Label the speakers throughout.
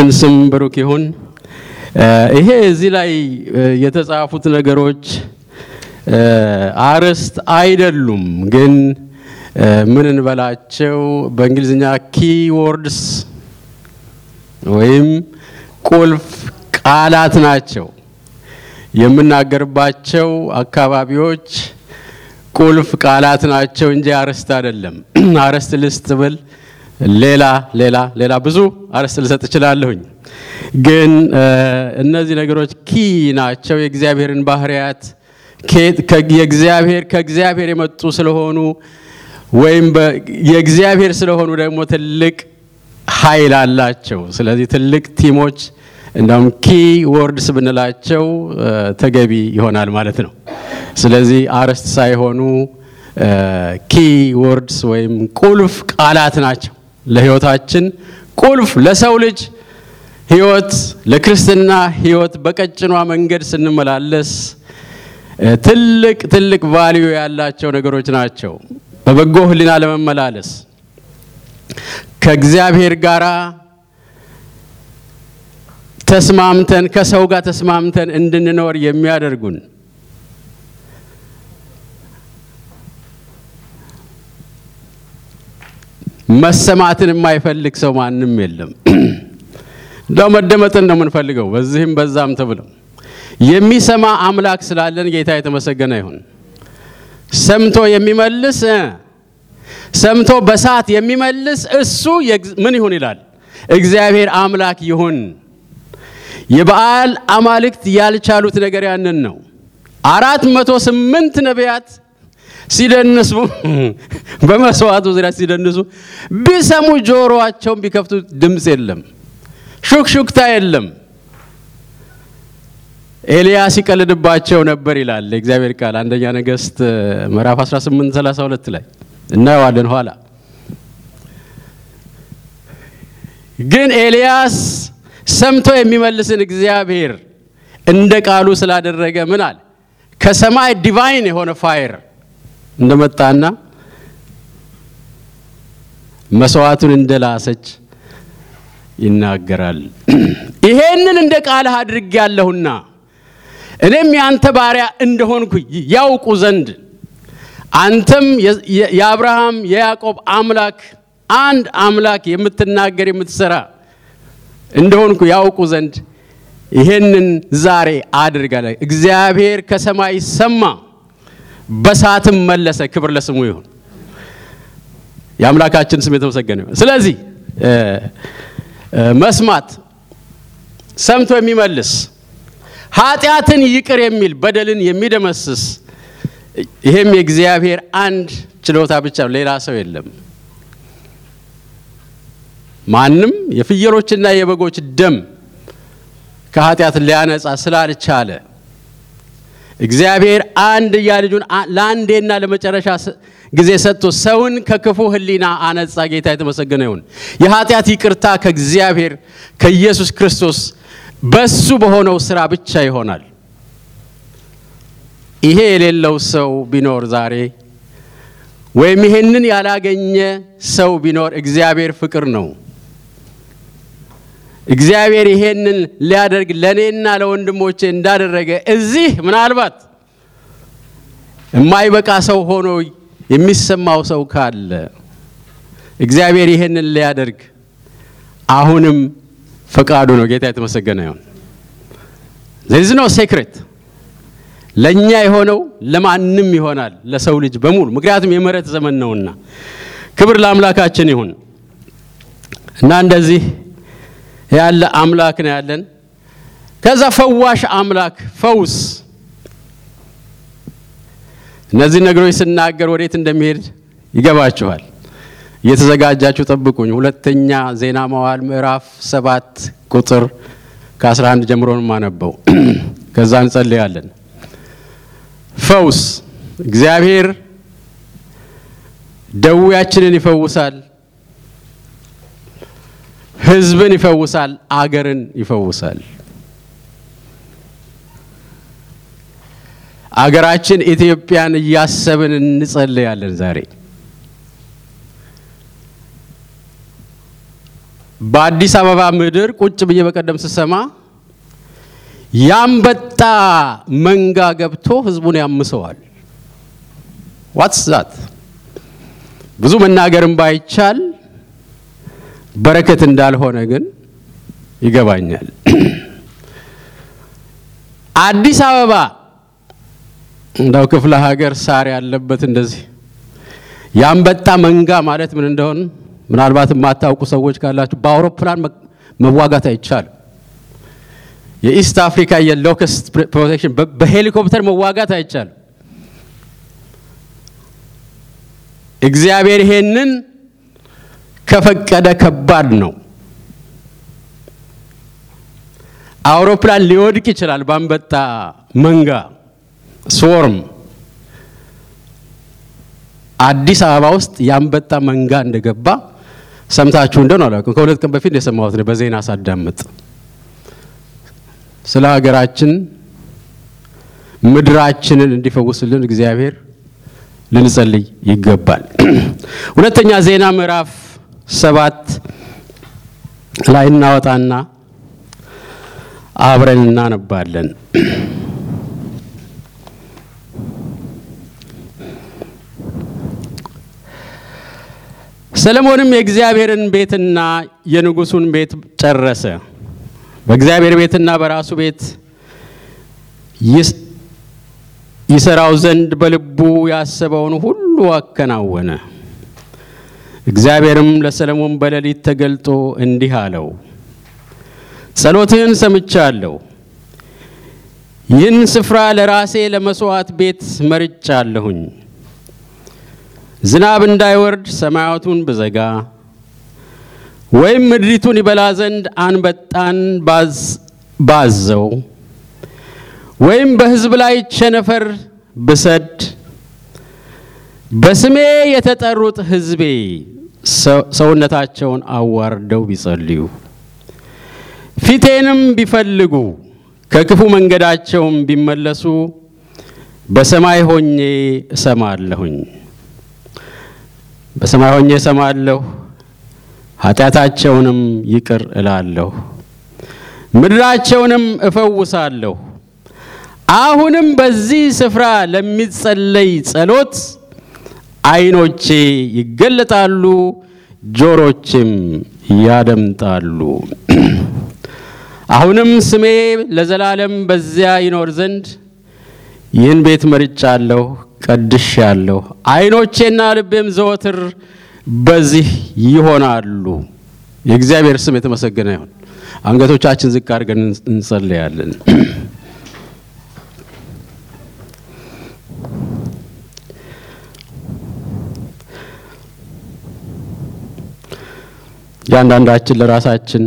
Speaker 1: የጌታችን ስም ብሩክ ይሁን። ይሄ እዚህ ላይ የተጻፉት ነገሮች አርዕስት አይደሉም፣ ግን ምን እንበላቸው በእንግሊዝኛ ኪወርድስ ወይም ቁልፍ ቃላት ናቸው። የምናገርባቸው አካባቢዎች ቁልፍ ቃላት ናቸው እንጂ አርዕስት አይደለም። አርዕስት ልስጥ ብል ሌላ ሌላ ሌላ ብዙ አርዕስት ልሰጥ እችላለሁኝ። ግን እነዚህ ነገሮች ኪ ናቸው። የእግዚአብሔርን ባህሪያት የእግዚአብሔር ከእግዚአብሔር የመጡ ስለሆኑ ወይም የእግዚአብሔር ስለሆኑ ደግሞ ትልቅ ኃይል አላቸው። ስለዚህ ትልቅ ቲሞች እንደውም ኪ ወርድስ ብንላቸው ተገቢ ይሆናል ማለት ነው። ስለዚህ አርዕስት ሳይሆኑ ኪ ወርድስ ወይም ቁልፍ ቃላት ናቸው። ለሕይወታችን ቁልፍ ለሰው ልጅ ሕይወት ለክርስትና ሕይወት በቀጭኗ መንገድ ስንመላለስ ትልቅ ትልቅ ቫልዩ ያላቸው ነገሮች ናቸው። በበጎ ሕሊና ለመመላለስ ከእግዚአብሔር ጋር ተስማምተን ከሰው ጋር ተስማምተን እንድንኖር የሚያደርጉን መሰማትን የማይፈልግ ሰው ማንም የለም። እንደው መደመጥን ነው የምንፈልገው በዚህም በዛም ተብለው የሚሰማ አምላክ ስላለን ጌታ የተመሰገነ ይሁን። ሰምቶ የሚመልስ ሰምቶ በሰዓት የሚመልስ እሱ ምን ይሁን ይላል? እግዚአብሔር አምላክ ይሁን። የበዓል አማልክት ያልቻሉት ነገር ያንን ነው። አራት መቶ ስምንት ነቢያት ሲደንሱ በመስዋዕቱ ዙሪያ ሲደንሱ ቢሰሙ ጆሮአቸውን ቢከፍቱ ድምፅ የለም፣ ሹክሹክታ የለም። ኤልያስ ይቀልድባቸው ነበር ይላል የእግዚአብሔር ቃል አንደኛ ነገሥት ምዕራፍ 18 32 ላይ እናየዋለን ኋላ። ግን ኤልያስ ሰምቶ የሚመልስን እግዚአብሔር እንደ ቃሉ ስላደረገ ምን አለ? ከሰማይ ዲቫይን የሆነ ፋይር እንደመጣና መስዋዕቱን እንደላሰች ይናገራል። ይሄንን እንደ ቃልህ አድርጌያለሁና እኔም የአንተ ባሪያ እንደሆንኩ ያውቁ ዘንድ አንተም የአብርሃም የያዕቆብ አምላክ አንድ አምላክ የምትናገር የምትሰራ እንደሆንኩ ያውቁ ዘንድ ይሄንን ዛሬ አድርጋለ። እግዚአብሔር ከሰማይ ሰማ፣ በሰዓትም መለሰ። ክብር ለስሙ ይሁን። የአምላካችን ስም የተመሰገነ ይሁን። ስለዚህ መስማት፣ ሰምቶ የሚመልስ ኃጢአትን ይቅር የሚል በደልን የሚደመስስ ይሄም የእግዚአብሔር አንድ ችሎታ ብቻ ነው። ሌላ ሰው የለም። ማንም የፍየሎችና የበጎች ደም ከኃጢአት ሊያነጻ ስላልቻለ እግዚአብሔር አንድያ ልጁን ለአንዴና ለመጨረሻ ጊዜ ሰጥቶ ሰውን ከክፉ ሕሊና አነጻ። ጌታ የተመሰገነ ይሁን። የኃጢአት ይቅርታ ከእግዚአብሔር ከኢየሱስ ክርስቶስ በሱ በሆነው ስራ ብቻ ይሆናል። ይሄ የሌለው ሰው ቢኖር ዛሬ ወይም ይሄንን ያላገኘ ሰው ቢኖር እግዚአብሔር ፍቅር ነው። እግዚአብሔር ይሄንን ሊያደርግ ለእኔና ለወንድሞቼ እንዳደረገ እዚህ ምናልባት የማይበቃ ሰው ሆኖ የሚሰማው ሰው ካለ እግዚአብሔር ይሄንን ሊያደርግ አሁንም ፈቃዱ ነው። ጌታ የተመሰገነ ይሁን። ዜዝ ነው ሴክሬት ለእኛ የሆነው ለማንም ይሆናል፣ ለሰው ልጅ በሙሉ ምክንያቱም የምህረት ዘመን ነውና፣ ክብር ለአምላካችን ይሁን እና እንደዚህ ያለ አምላክ ነው ያለን። ከዛ ፈዋሽ አምላክ ፈውስ። እነዚህ ነገሮች ስናገር ወዴት እንደሚሄድ ይገባችኋል። እየተዘጋጃችሁ ጠብቁኝ። ሁለተኛ ዜና መዋዕል ምዕራፍ ሰባት ቁጥር ከ11 ጀምሮ ነው የማነበው። ከዛ እንጸልያለን። ፈውስ እግዚአብሔር ደዌያችንን ይፈውሳል፣ ሕዝብን ይፈውሳል፣ አገርን ይፈውሳል። አገራችን ኢትዮጵያን እያሰብን እንጸልያለን ዛሬ በአዲስ አበባ ምድር ቁጭ ብዬ በቀደም ስሰማ ያንበጣ መንጋ ገብቶ ህዝቡን ያምሰዋል። ዋትስ ዛት ብዙ መናገርም ባይቻል በረከት እንዳልሆነ ግን ይገባኛል። አዲስ አበባ እንዳው ክፍለ ሀገር ሳር ያለበት እንደዚህ የአንበጣ መንጋ ማለት ምን እንደሆን ምናልባት የማታውቁ ሰዎች ካላችሁ በአውሮፕላን መዋጋት አይቻልም። የኢስት አፍሪካ የሎከስት ፕሮቴክሽን በሄሊኮፕተር መዋጋት አይቻልም። እግዚአብሔር ይሄንን ከፈቀደ ከባድ ነው። አውሮፕላን ሊወድቅ ይችላል በአንበጣ መንጋ ስወርም። አዲስ አበባ ውስጥ የአንበጣ መንጋ እንደገባ ሰምታችሁ እንደሆነ አላውቅም። ከሁለት ቀን በፊት የሰማሁት ነው በዜና ሳዳምጥ። ስለ ሀገራችን ምድራችንን እንዲፈውስልን እግዚአብሔር ልንጸልይ ይገባል። ሁለተኛ ዜና ምዕራፍ ሰባት ላይ እናወጣና አብረን እናነባለን። ሰለሞንም የእግዚአብሔርን ቤትና የንጉሱን ቤት ጨረሰ። በእግዚአብሔር ቤትና በራሱ ቤት ይሰራው ዘንድ በልቡ ያሰበውን ሁሉ አከናወነ። እግዚአብሔርም ለሰለሞን በሌሊት ተገልጦ እንዲህ አለው፣ ጸሎትህን ሰምቻለሁ። ይህን ስፍራ ለራሴ ለመስዋዕት ቤት መርጫለሁኝ። ዝናብ እንዳይወርድ ሰማያቱን ብዘጋ ወይም ምድሪቱን ይበላ ዘንድ አንበጣን ባዘው ወይም በሕዝብ ላይ ቸነፈር ብሰድ በስሜ የተጠሩት ሕዝቤ ሰውነታቸውን አዋርደው ቢጸልዩ ፊቴንም ቢፈልጉ ከክፉ መንገዳቸውም ቢመለሱ በሰማይ ሆኜ እሰማለሁኝ በሰማይ ሆኜ እሰማለሁ፣ ኃጢአታቸውንም ይቅር እላለሁ፣ ምድራቸውንም እፈውሳለሁ። አሁንም በዚህ ስፍራ ለሚጸለይ ጸሎት ዓይኖቼ ይገለጣሉ፣ ጆሮችም ያደምጣሉ። አሁንም ስሜ ለዘላለም በዚያ ይኖር ዘንድ ይህን ቤት መርጫለሁ፣ ቀድሻለሁ። ዓይኖቼና ልቤም ዘወትር በዚህ ይሆናሉ። የእግዚአብሔር ስም የተመሰገነ ይሁን። አንገቶቻችን ዝቅ አድርገን እንጸልያለን። እያንዳንዳችን ለራሳችን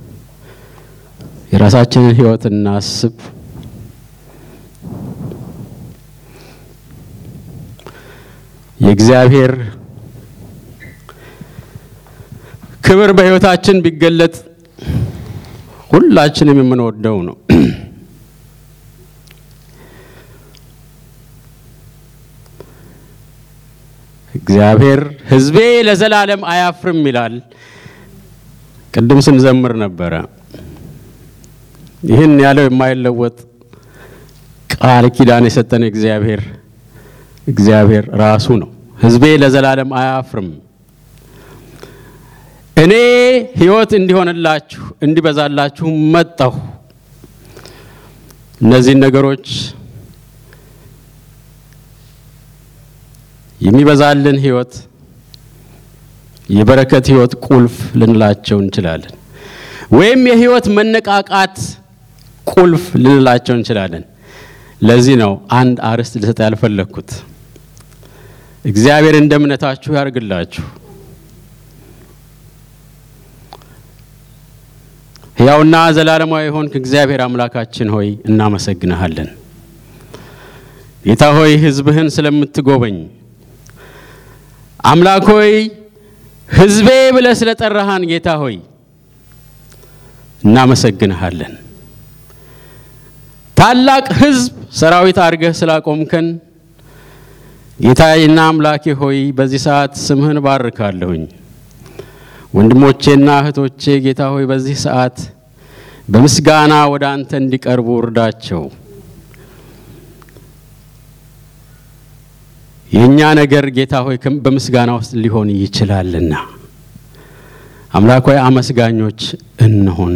Speaker 1: የራሳችንን ሕይወት እናስብ። የእግዚአብሔር ክብር በሕይወታችን ቢገለጥ ሁላችንም የምንወደው ነው። እግዚአብሔር ሕዝቤ ለዘላለም አያፍርም ይላል። ቅድም ስንዘምር ነበረ። ይህን ያለው የማይለወጥ ቃል ኪዳን የሰጠን እግዚአብሔር እግዚአብሔር ራሱ ነው። ሕዝቤ ለዘላለም አያፍርም። እኔ ሕይወት እንዲሆንላችሁ እንዲበዛላችሁ መጣሁ። እነዚህን ነገሮች የሚበዛልን ሕይወት የበረከት ሕይወት ቁልፍ ልንላቸው እንችላለን፣ ወይም የሕይወት መነቃቃት ቁልፍ ልንላቸው እንችላለን። ለዚህ ነው አንድ አርዕስት ልሰጥ ያልፈለግኩት። እግዚአብሔር እንደ እምነታችሁ ያርግላችሁ። ሕያውና ዘላለማዊ የሆንክ እግዚአብሔር አምላካችን ሆይ እናመሰግንሃለን። ጌታ ሆይ ሕዝብህን ስለምትጎበኝ አምላክ ሆይ ሕዝቤ ብለህ ስለ ጠራሃን ጌታ ሆይ እናመሰግንሃለን። ታላቅ ሕዝብ ሰራዊት አድርገህ ስላቆምከን ጌታዬና አምላኬ ሆይ በዚህ ሰዓት ስምህን ባርካለሁኝ። ወንድሞቼና እህቶቼ ጌታ ሆይ በዚህ ሰዓት በምስጋና ወደ አንተ እንዲቀርቡ እርዳቸው። የእኛ ነገር ጌታ ሆይ በምስጋና ውስጥ ሊሆን ይችላልና አምላክ ሆይ አመስጋኞች እንሆን።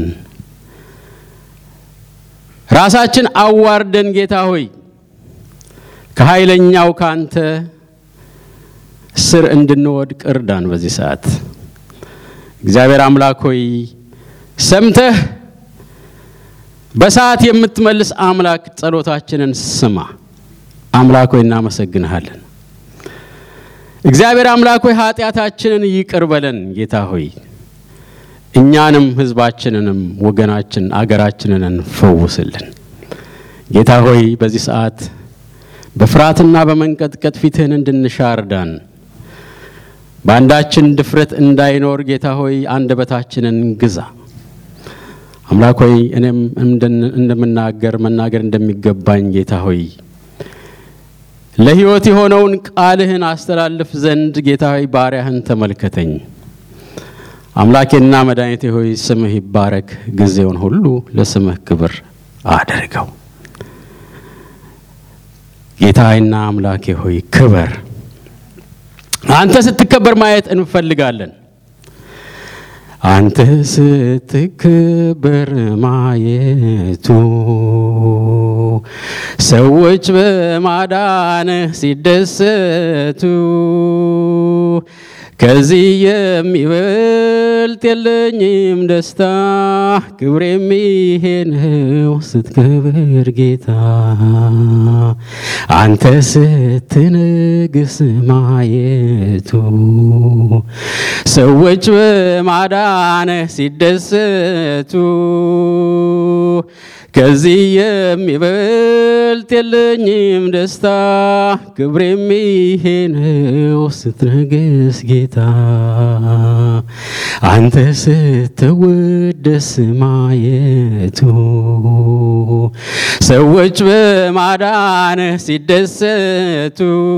Speaker 1: ራሳችን አዋርደን ጌታ ሆይ ከኃይለኛው ካንተ ስር እንድንወድቅ እርዳን። በዚህ ሰዓት እግዚአብሔር አምላክ ሆይ ሰምተህ በሰዓት የምትመልስ አምላክ ጸሎታችንን ስማ። አምላክ ሆይ እናመሰግንሃለን። እግዚአብሔር አምላክ ሆይ ኃጢአታችንን ይቅር በለን ጌታ ሆይ እኛንም ሕዝባችንንም ወገናችን አገራችንን ፈውስልን ጌታ ሆይ በዚህ ሰዓት በፍርሃትና በመንቀጥቀጥ ፊትህን እንድንሻ እርዳን። በአንዳችን ድፍረት እንዳይኖር ጌታ ሆይ አንደበታችንን ግዛ። አምላክ ሆይ እኔም እንደምናገር መናገር እንደሚገባኝ ጌታ ሆይ ለሕይወት የሆነውን ቃልህን አስተላልፍ ዘንድ ጌታ ሆይ ባሪያህን ተመልከተኝ። አምላኬና መድኃኒቴ ሆይ ስምህ ይባረክ። ጊዜውን ሁሉ ለስምህ ክብር አድርገው። ጌታዬና አምላኬ ሆይ ክበር። አንተ ስትከበር ማየት እንፈልጋለን። አንተ ስትከበር ማየቱ ሰዎች በማዳንህ ሲደሰቱ ከዚህ የሚበልጥ የለኝም ደስታ ክብር የሚሄነው ስትከብር ጌታ አንተ ስትንግስ ማየቱ ሰዎች በማዳንህ ሲደሰቱ ከዚህ የሚበልጥ የለኝም ደስታ ክብር የሚሄነው ስትነግስ ጌታ አንተ ስትወደስ ማየቱ ሰዎች በማዳንህ ሲደሰቱ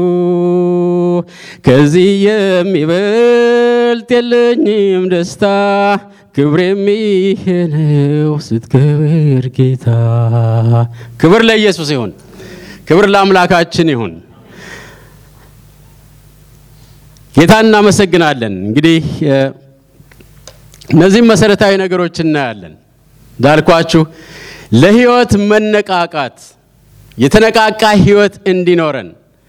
Speaker 1: ከዚህ የሚበልጥ የለኝም ደስታ ክብር የሚሄነው ስትከብር ጌታ። ክብር ለኢየሱስ ይሁን። ክብር ለአምላካችን ይሁን። ጌታ እናመሰግናለን። እንግዲህ እነዚህም መሰረታዊ ነገሮች እናያለን። እንዳልኳችሁ ለህይወት መነቃቃት የተነቃቃ ህይወት እንዲኖረን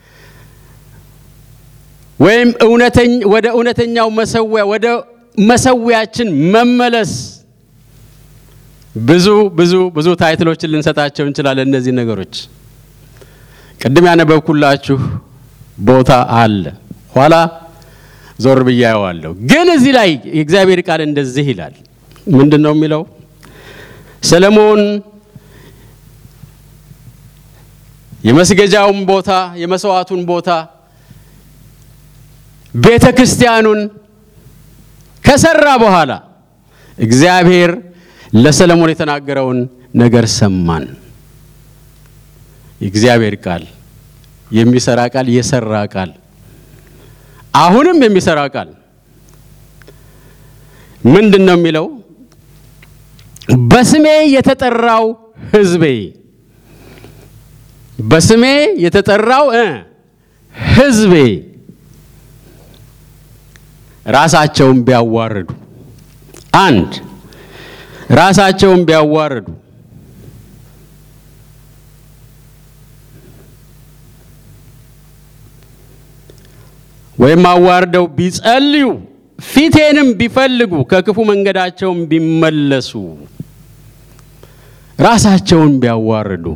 Speaker 1: ወይም ወደ እውነተኛው መሰዊያ ወደ መሰዊያችን መመለስ ብዙ ብዙ ብዙ ታይትሎችን ልንሰጣቸው እንችላለን። እነዚህ ነገሮች ቅድም ያነበብኩላችሁ ቦታ አለ፣ ኋላ ዞር ብዬ አየዋለሁ። ግን እዚህ ላይ የእግዚአብሔር ቃል እንደዚህ ይላል። ምንድን ነው የሚለው? ሰለሞን የመስገጃውን ቦታ የመስዋዕቱን ቦታ ቤተ ክርስቲያኑን ከሰራ በኋላ እግዚአብሔር ለሰለሞን የተናገረውን ነገር ሰማን። የእግዚአብሔር ቃል የሚሰራ ቃል፣ የሰራ ቃል፣ አሁንም የሚሰራ ቃል ምንድን ነው የሚለው? በስሜ የተጠራው ሕዝቤ በስሜ የተጠራው ሕዝቤ ራሳቸውን ቢያዋርዱ አንድ ራሳቸውን ቢያዋርዱ ወይም አዋርደው ቢጸልዩ ፊቴንም ቢፈልጉ ከክፉ መንገዳቸውን ቢመለሱ ራሳቸውን ቢያዋርዱ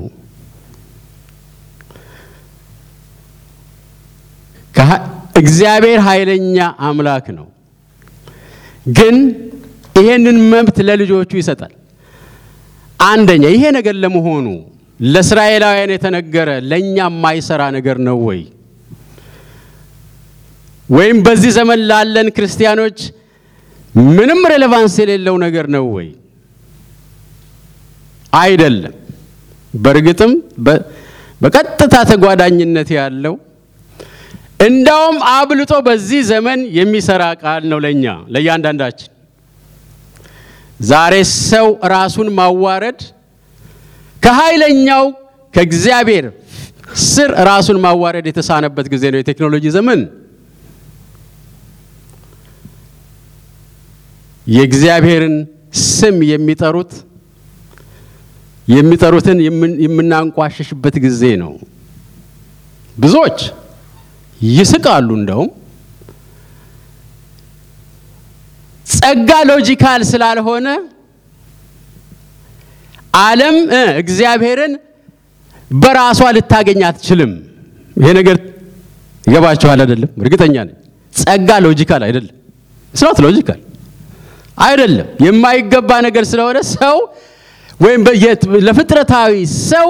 Speaker 1: እግዚአብሔር ኃይለኛ አምላክ ነው። ግን ይሄንን መብት ለልጆቹ ይሰጣል። አንደኛ ይሄ ነገር ለመሆኑ ለእስራኤላውያን የተነገረ ለእኛ የማይሰራ ነገር ነው ወይ? ወይም በዚህ ዘመን ላለን ክርስቲያኖች ምንም ሬሌቫንስ የሌለው ነገር ነው ወይ? አይደለም። በእርግጥም በቀጥታ ተጓዳኝነት ያለው እንዳውም አብልጦ በዚህ ዘመን የሚሰራ ቃል ነው ለእኛ ለእያንዳንዳችን። ዛሬ ሰው ራሱን ማዋረድ ከኃይለኛው ከእግዚአብሔር ስር ራሱን ማዋረድ የተሳነበት ጊዜ ነው፣ የቴክኖሎጂ ዘመን። የእግዚአብሔርን ስም የሚጠሩት የሚጠሩትን የምናንቋሸሽበት ጊዜ ነው። ብዙዎች ይስቃሉ። እንደውም ጸጋ ሎጂካል ስላልሆነ ዓለም እግዚአብሔርን በራሷ ልታገኝ አትችልም። ይሄ ነገር ይገባችኋል አይደለም? እርግጠኛ ነኝ። ጸጋ ሎጂካል አይደለም። ስናት ሎጂካል አይደለም። የማይገባ ነገር ስለሆነ ሰው ወይም ለፍጥረታዊ ሰው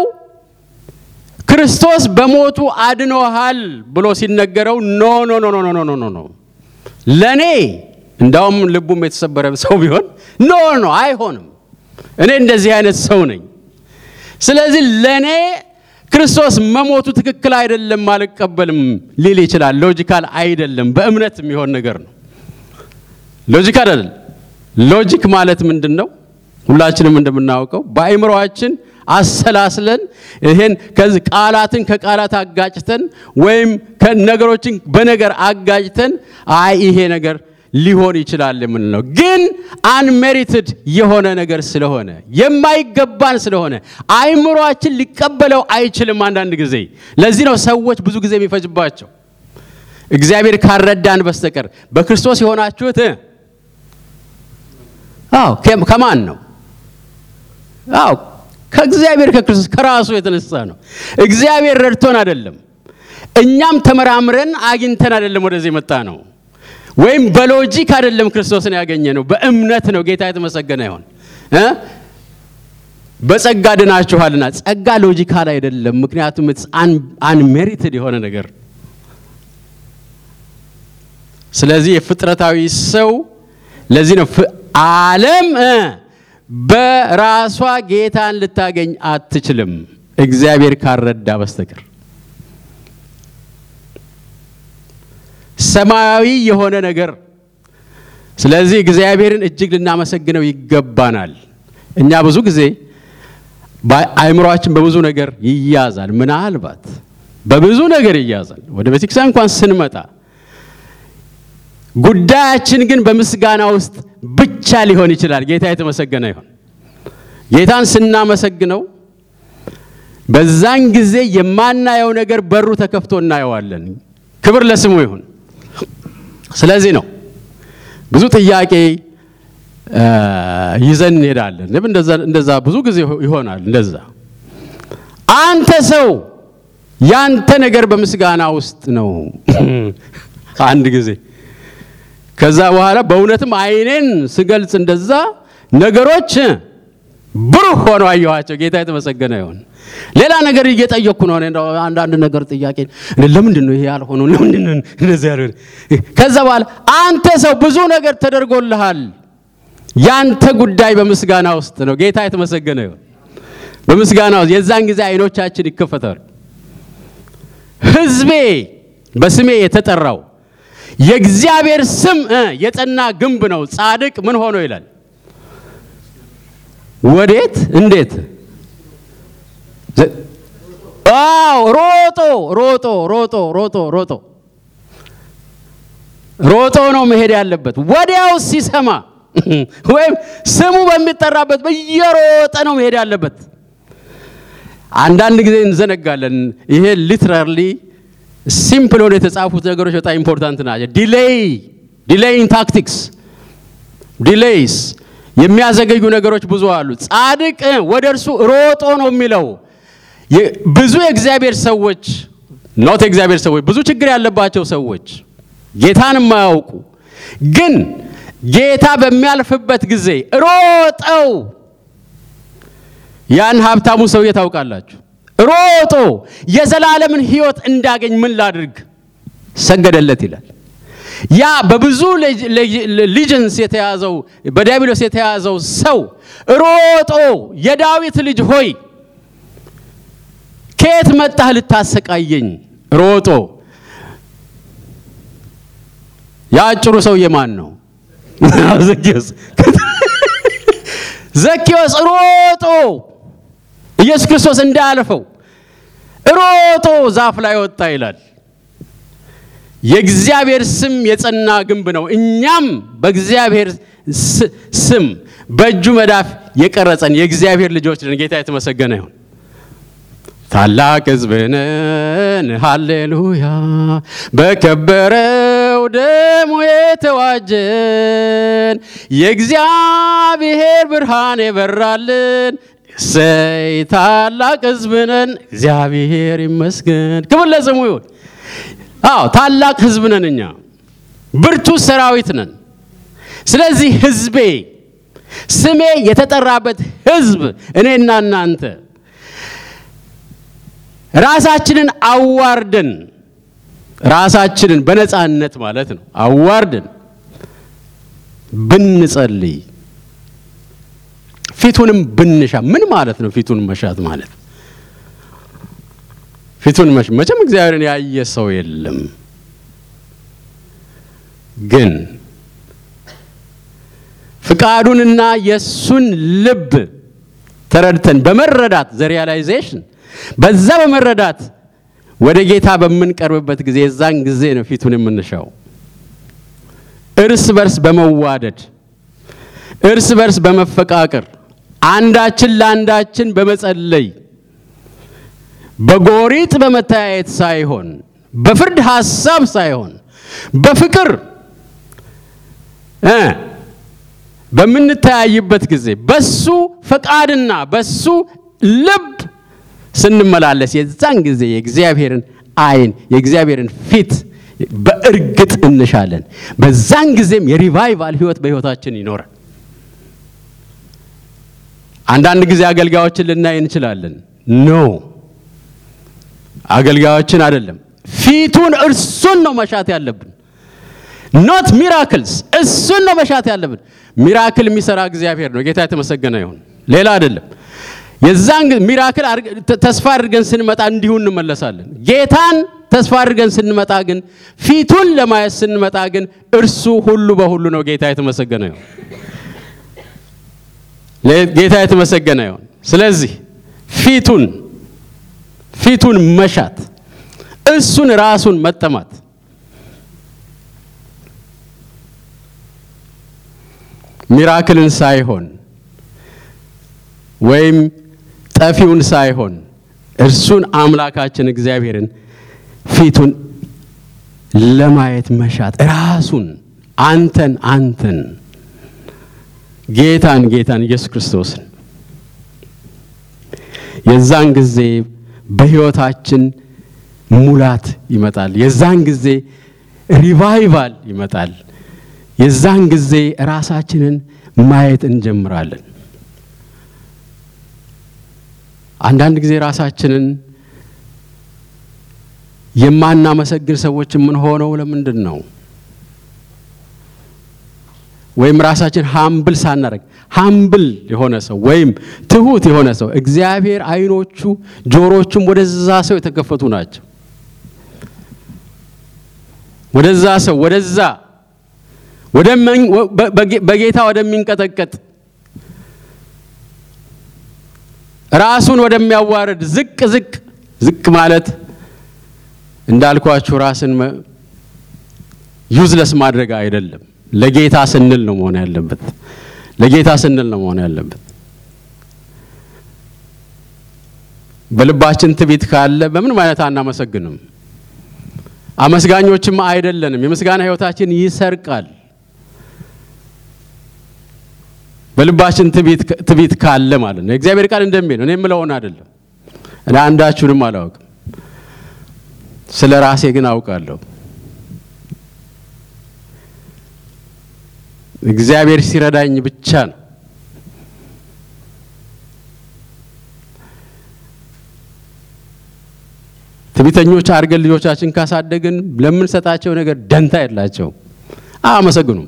Speaker 1: ክርስቶስ በሞቱ አድኖሃል ብሎ ሲነገረው ኖ ኖ ኖ ኖ ኖ ኖ ኖ ለእኔ እንዳውም ልቡም የተሰበረ ሰው ቢሆን ኖ ኖ አይሆንም፣ እኔ እንደዚህ አይነት ሰው ነኝ። ስለዚህ ለእኔ ክርስቶስ መሞቱ ትክክል አይደለም፣ አልቀበልም ሊል ይችላል። ሎጂካል አይደለም፣ በእምነት የሚሆን ነገር ነው። ሎጂክ አይደለም። ሎጂክ ማለት ምንድን ነው? ሁላችንም እንደምናውቀው በአእምሮአችን አሰላስለን ይሄን ከዚህ ቃላትን ከቃላት አጋጭተን ወይም ነገሮችን በነገር አጋጭተን አይ ይሄ ነገር ሊሆን ይችላል የምንለው ግን አንሜሪትድ የሆነ ነገር ስለሆነ የማይገባን ስለሆነ አእምሮአችን ሊቀበለው አይችልም። አንዳንድ ጊዜ ለዚህ ነው ሰዎች ብዙ ጊዜ የሚፈጅባቸው እግዚአብሔር ካረዳን በስተቀር በክርስቶስ የሆናችሁት አዎ ከማን ነው? አዎ ከእግዚአብሔር ከክርስቶስ ከራሱ የተነሳ ነው። እግዚአብሔር ረድቶን አይደለም፣ እኛም ተመራምረን አግኝተን አይደለም ወደዚህ የመጣ ነው። ወይም በሎጂክ አይደለም ክርስቶስን ያገኘ ነው፣ በእምነት ነው። ጌታ የተመሰገነ ይሆን። በጸጋ ድናችኋልና፣ ጸጋ ሎጂካል አይደለም፣ ምክንያቱም አንሜሪትድ የሆነ ነገር። ስለዚህ የፍጥረታዊ ሰው ለዚህ ነው ዓለም በራሷ ጌታን ልታገኝ አትችልም፣ እግዚአብሔር ካረዳ በስተቀር። ሰማያዊ የሆነ ነገር። ስለዚህ እግዚአብሔርን እጅግ ልናመሰግነው ይገባናል። እኛ ብዙ ጊዜ አእምሯችን በብዙ ነገር ይያዛል። ምናልባት በብዙ ነገር ይያዛል። ወደ ቤተክርስቲያን እንኳን ስንመጣ ጉዳያችን ግን በምስጋና ውስጥ ብቻ ሊሆን ይችላል። ጌታ የተመሰገነ ይሁን። ጌታን ስናመሰግነው በዛን ጊዜ የማናየው ነገር በሩ ተከፍቶ እናየዋለን። ክብር ለስሙ ይሁን። ስለዚህ ነው ብዙ ጥያቄ ይዘን እንሄዳለን። እንደዛ ብዙ ጊዜ ይሆናል። እንደዛ አንተ ሰው ያንተ ነገር በምስጋና ውስጥ ነው። አንድ ጊዜ ከዛ በኋላ በእውነትም ዓይኔን ስገልጽ እንደዛ ነገሮች ብሩህ ሆነው አየኋቸው። ጌታ የተመሰገነ ይሁን። ሌላ ነገር እየጠየቅኩ ነው። አንዳንድ ነገር ጥያቄ ለምንድን ነው ይሄ ያልሆነው? ለምንድን ነው እንደዚህ ያልሆነ? ከዛ በኋላ አንተ ሰው ብዙ ነገር ተደርጎልሃል። ያንተ ጉዳይ በምስጋና ውስጥ ነው። ጌታ የተመሰገነ ይሁን። በምስጋና ውስጥ የዛን ጊዜ አይኖቻችን ይከፈታሉ። ሕዝቤ በስሜ የተጠራው የእግዚአብሔር ስም የጸና ግንብ ነው። ጻድቅ ምን ሆኖ ይላል? ወዴት? እንዴት? አዎ ሮጦ ሮጦ ሮጦ ሮጦ ሮጦ ሮጦ ነው መሄድ ያለበት። ወዲያው ሲሰማ ወይም ስሙ በሚጠራበት በየሮጠ ነው መሄድ ያለበት። አንዳንድ ጊዜ እንዘነጋለን። ይሄ ሊትራሊ ሲምፕል ሆነ የተጻፉት ነገሮች በጣም ኢምፖርታንት ናቸው። ዲሌይ ዲሌይን ታክቲክስ ዲሌይስ የሚያዘገዩ ነገሮች ብዙ አሉ። ጻድቅ ወደ እርሱ ሮጦ ነው የሚለው። ብዙ የእግዚአብሔር ሰዎች ኖት የእግዚአብሔር ሰዎች ብዙ ችግር ያለባቸው ሰዎች ጌታን የማያውቁ ግን ጌታ በሚያልፍበት ጊዜ ሮጠው ያን ሀብታሙ ሰውዬ ታውቃላችሁ ሮጦ የዘላለምን ሕይወት እንዳገኝ ምን ላድርግ ሰገደለት ይላል። ያ በብዙ ሊጀንስ የተያዘው በዲያብሎስ የተያዘው ሰው ሮጦ የዳዊት ልጅ ሆይ ከየት መጣህ ልታሰቃየኝ? ሮጦ የአጭሩ ሰውዬ ማን ነው? ዘኬዎስ። ዘኬዎስ ሮጦ ኢየሱስ ክርስቶስ እንዳያልፈው ሮጦ ዛፍ ላይ ወጣ ይላል። የእግዚአብሔር ስም የጸና ግንብ ነው። እኛም በእግዚአብሔር ስም በእጁ መዳፍ የቀረጸን የእግዚአብሔር ልጆች ነን። ጌታ የተመሰገነ ይሁን። ታላቅ ሕዝብ ነን፣ ሃሌሉያ። በከበረው ደሙ የተዋጀን የእግዚአብሔር ብርሃን የበራልን እሰይ ታላቅ ሕዝብ ነን፣ እግዚአብሔር ይመስገን። ክብር ለስሙ ይሁን። አዎ ታላቅ ሕዝብ ነን እኛ፣ ብርቱ ሰራዊት ነን። ስለዚህ ሕዝቤ ስሜ የተጠራበት ሕዝብ እኔና እናንተ ራሳችንን አዋርደን ራሳችንን በነፃነት ማለት ነው አዋርደን ብንጸልይ ፊቱንም ብንሻ ምን ማለት ነው? ፊቱን መሻት ማለት ፊቱን መሽ መቼም እግዚአብሔርን ያየ ሰው የለም። ግን ፍቃዱንና የእሱን ልብ ተረድተን በመረዳት ዘ ሪያላይዜሽን በዛ በመረዳት ወደ ጌታ በምንቀርብበት ጊዜ የዛን ጊዜ ነው ፊቱን የምንሻው። እርስ በርስ በመዋደድ እርስ በርስ በመፈቃቀር አንዳችን ለአንዳችን በመጸለይ በጎሪጥ በመተያየት ሳይሆን በፍርድ ሐሳብ ሳይሆን በፍቅር እ በምንተያይበት ጊዜ በሱ ፈቃድና በሱ ልብ ስንመላለስ የዛን ጊዜ የእግዚአብሔርን ዓይን የእግዚአብሔርን ፊት በእርግጥ እንሻለን። በዛን ጊዜም የሪቫይቫል ሕይወት በሕይወታችን ይኖራል። አንዳንድ ጊዜ አገልጋዮችን ልናይ እንችላለን። ኖ አገልጋዮችን አይደለም፣ ፊቱን እርሱን ነው መሻት ያለብን። ኖት ሚራክልስ፣ እሱን ነው መሻት ያለብን። ሚራክል የሚሰራ እግዚአብሔር ነው። ጌታ የተመሰገነ ይሁን። ሌላ አይደለም። የዛን ሚራክል ተስፋ አድርገን ስንመጣ እንዲሁ እንመለሳለን። ጌታን ተስፋ አድርገን ስንመጣ ግን ፊቱን ለማየት ስንመጣ ግን እርሱ ሁሉ በሁሉ ነው። ጌታ የተመሰገነ ይሁን። ጌታ የተመሰገነ ይሁን። ስለዚህ ፊቱን ፊቱን መሻት እሱን ራሱን መጠማት ሚራክልን ሳይሆን ወይም ጠፊውን ሳይሆን እርሱን አምላካችን እግዚአብሔርን ፊቱን ለማየት መሻት ራሱን አንተን አንተን ጌታን ጌታን ኢየሱስ ክርስቶስን የዛን ጊዜ በሕይወታችን ሙላት ይመጣል። የዛን ጊዜ ሪቫይቫል ይመጣል። የዛን ጊዜ ራሳችንን ማየት እንጀምራለን። አንዳንድ ጊዜ ራሳችንን የማናመሰግን ሰዎች የምንሆነው ለምንድን ነው? ወይም ራሳችን ሀምብል ሳናደርግ ሀምብል የሆነ ሰው ወይም ትሁት የሆነ ሰው እግዚአብሔር ዓይኖቹ ጆሮቹም ወደዛ ሰው የተከፈቱ ናቸው። ወደዛ ሰው ወደዛ በጌታ ወደሚንቀጠቀጥ ራሱን ወደሚያዋርድ ዝቅ ዝቅ ዝቅ ማለት እንዳልኳችሁ ራስን ዩዝለስ ማድረግ አይደለም። ለጌታ ስንል ነው መሆን ያለበት። ለጌታ ስንል ነው መሆን ያለበት። በልባችን ትቢት ካለ በምንም አይነት አናመሰግንም። አመስጋኞችም አይደለንም። የምስጋና ሕይወታችን ይሰርቃል። በልባችን ትቢት ካለ ማለት ነው። የእግዚአብሔር ቃል እንደሚል ነው። እኔ የምለውን አይደለም። እኔ አንዳችሁንም አላውቅም፣ ስለ ራሴ ግን አውቃለሁ። እግዚአብሔር ሲረዳኝ ብቻ ነው። ትዕቢተኞች አድርገን ልጆቻችን ካሳደግን ለምንሰጣቸው ነገር ደንታ የላቸውም፣ አያመሰግኑም።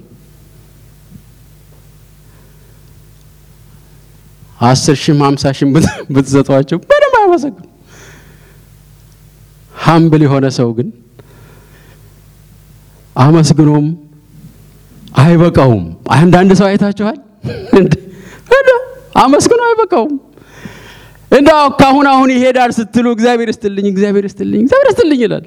Speaker 1: አስር ሺህም ሀምሳ ሺህም ብትሰጧቸው ምንም አያመሰግኑም። ሀምብል የሆነ ሰው ግን አመስግኖም አይበቃውም። አንዳንድ ሰው አይታችኋል። አመስግኖ አይበቃውም። እንደው ካሁን አሁን ይሄዳል ስትሉ እግዚአብሔር ይስጥልኝ፣ እግዚአብሔር ይስጥልኝ፣ እግዚአብሔር ይስጥልኝ ይላል።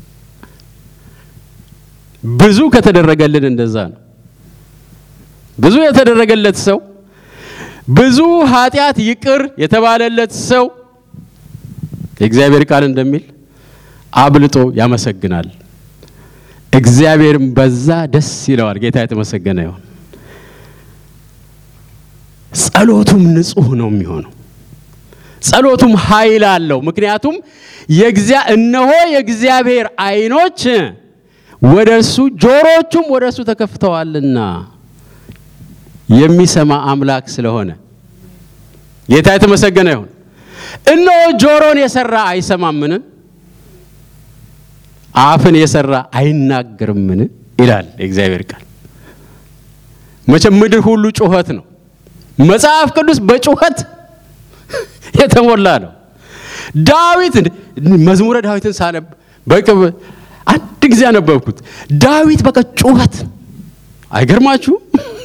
Speaker 1: ብዙ ከተደረገልን እንደዛ ነው። ብዙ የተደረገለት ሰው ብዙ ኃጢአት ይቅር የተባለለት ሰው የእግዚአብሔር ቃል እንደሚል አብልጦ ያመሰግናል። እግዚአብሔርም በዛ ደስ ይለዋል። ጌታ የተመሰገነ ይሁን። ጸሎቱም ንጹሕ ነው የሚሆነው። ጸሎቱም ኃይል አለው። ምክንያቱም እነሆ የእግዚአብሔር ዓይኖች ወደ እርሱ ጆሮቹም ወደ እርሱ ተከፍተዋልና የሚሰማ አምላክ ስለሆነ ጌታ የተመሰገነ ይሁን። እነሆ ጆሮን የሰራ አይሰማምን? አፍን የሰራ አይናገርምን? ይላል የእግዚአብሔር ቃል። መቼም ምድር ሁሉ ጩኸት ነው። መጽሐፍ ቅዱስ በጩኸት የተሞላ ነው። ዳዊት መዝሙረ ዳዊትን ሳነብ በቅብ አንድ ጊዜ አነበብኩት። ዳዊት በቃ ጩኸት አይገርማችሁም?